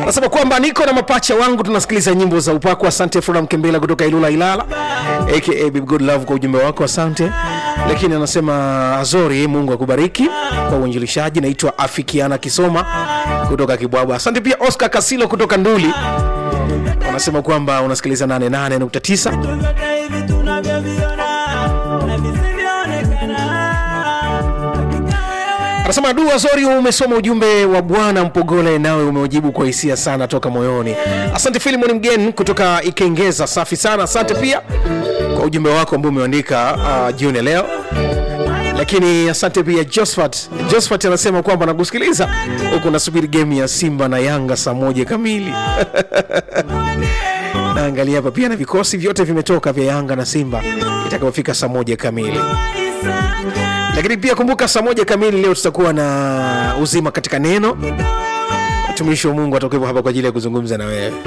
anasema kwamba niko na mapacha wangu tunasikiliza nyimbo za upako asante flora mkembela kutoka ilula ilala aka Baby good love kwa ujumbe wako asante lakini anasema azori mungu akubariki kwa uinjilishaji naitwa afikiana kisoma kutoka kibwabwa asante pia oscar kasilo kutoka nduli wanasema kwamba unasikiliza 88.9 vyote hivi tunavyoviona na visivyoonekana hakika wewe anasema dua zori umesoma ujumbe wa bwana mpogole nawe umeujibu kwa hisia sana toka moyoni asante filimon mgen kutoka ikengeza safi sana asante pia kwa ujumbe wako ambao umeandika uh, jioni ya leo lakini asante pia josphat josphat anasema kwamba nakusikiliza huku nasubiri game ya simba na yanga saa moja kamili naangalia hapa pia na vikosi vyote vimetoka vya yanga na simba itakapofika saa moja kamili lakini pia kumbuka saa moja kamili leo tutakuwa na uzima katika neno mtumishi wa mungu atakuwepo hapa kwa ajili ya kuzungumza na wewe